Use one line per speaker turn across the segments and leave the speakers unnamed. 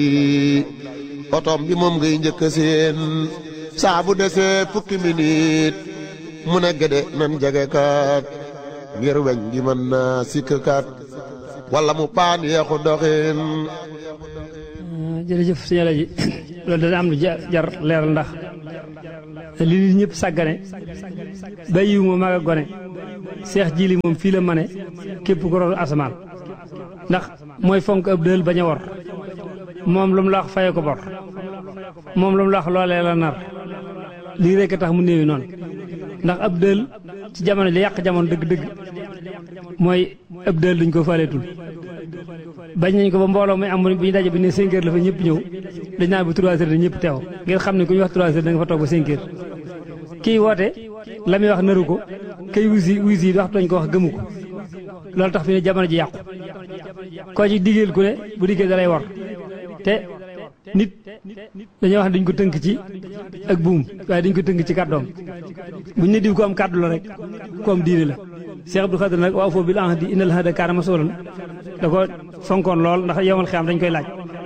otom bi moom ngay njëkk seen saa bu desee fukki minit mu ne gëde nan jege kat ngir weñ gi mën naa sikk kat wala mu paan yeexu doxin
jërëjëf sëñ Alaaji loolu dana am lu jar leeral ndax li nit ñëpp sàggane bàyyiwu ma mag a gone seex jili moom fii la mane képp ko roon asamaan ndax mooy fonk ab dël bañ a wor moom lu mu la wax faye ko bor moom lu mu la wax loolee la nar lii rekk tax mu néewi noonu ndax ab dël ci jamono li yàq jamono dëgg-dëgg mooy ab dël duñ ko faaleetul bañ nañ ko ba mbooloo muy am bu ñu daje bi ne 5 heures la fa ñëpp ñëw dañ naan bu 3 heures da ñëpp teew ngir xam ne ku ñu wax 3 heures da nga fa toog ba 5 heures kii woote la muy wax naru ko kay wusi wusi yi waxtu dañ ko wax gëmu ko loolu tax fi ne jamono ji yàqu koo ci diggeel ku ne bu diggee dalay war te nit dañoo wax ne dañ ko tënk ci ak buum waaye dañ ko tënk ci kàddoom buñ ne diw ko am kàddu la rek ko am diine la Cheikh Abdou Khadir nag wa awfoo bil ahdi innal ahda kaana mas'uulan da ko fonkoon lool ndax yomal xiyam dañ koy laaj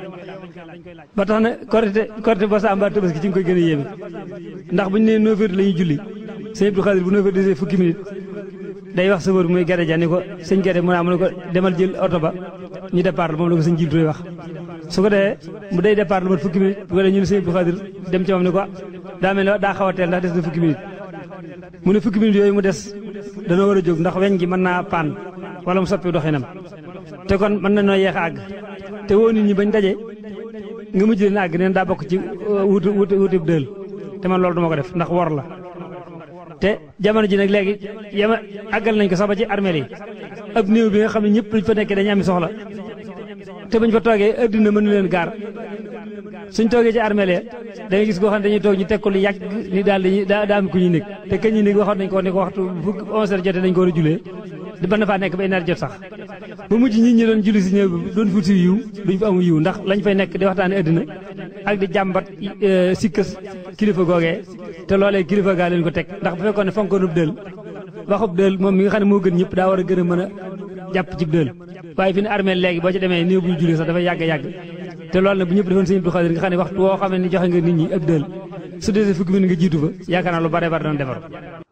ba tax na korite korite ba sa mbaa tabaski ci nga koy gën a yéeme ndax bu ñu nee 9 heures la ñuy julli sëñ Abdou Khadir bu 9 heures desee fukki minute day wax sëfër muy gade ja ni ko sëñ gade mu ne mu ne ko demal jël oto ba ñu départ la moom la ko sëñ Jibril wax su ko defee mu day départ lu mat fukki minute bu ko defee ñu ne sëñ Abdou Khadir dem ci moom ni ko daa mel ne daa xaw a teel ndax des na fukki minute mu ne fukki minute yooyu mu des dana war a jóg ndax weñ gi mën naa paan wala mu soppi doxinam te kon mën na noo yeex a àgg te woo nit ñi bañ daje nga mujj leen àgg neen daa bokk ci wutu wutu wutu dël te man loolu duma ko def ndax wor la te jamono ji nag léegi yama àggal nañ ko sax ba ci armeel yi ab néew bi nga xam ne ñëpp luñ fa nekkee dañu am soxla te buñ fa toogee adduna mënu leen gaar suñ toogee ci armeel ya da nga gis koo xam ne dañuy toog ñu teg ko lu yàgg ni daal dañuy daa daa am ku ñuy nekk te kañ ñuy nekk waxoon nañ ko ni ko waxtu bu onze heures jotee dañ ko war a julee di mën na faa nekk ba une heure jot sax ba mujj nit ñi doon julli si ñëw doon fut si yiw duñ fa amu yiw ndax lañ fay nekk di waxtaane adduna ak di jàmbat sikkas kilifa googee te loolee kilifa gaa leen ko teg ndax bu fekkoon ne fonkoonub dël waxub dël moom mi nga xam ne moo gën ñëpp daa war a gën a mën a jàpp ci dël waaye fi ne armée léegi boo ci demee néew bu ñu julli sax dafay yàgg yàgg te loolu nag bu ñëpp defoon sëñ Abdou Khadir nga xam ne waxtu woo xam ne ni joxe nga nit ñi ab dël su dee fukki minute nga jiitu fa yaakaar naa lu bare bare doon defar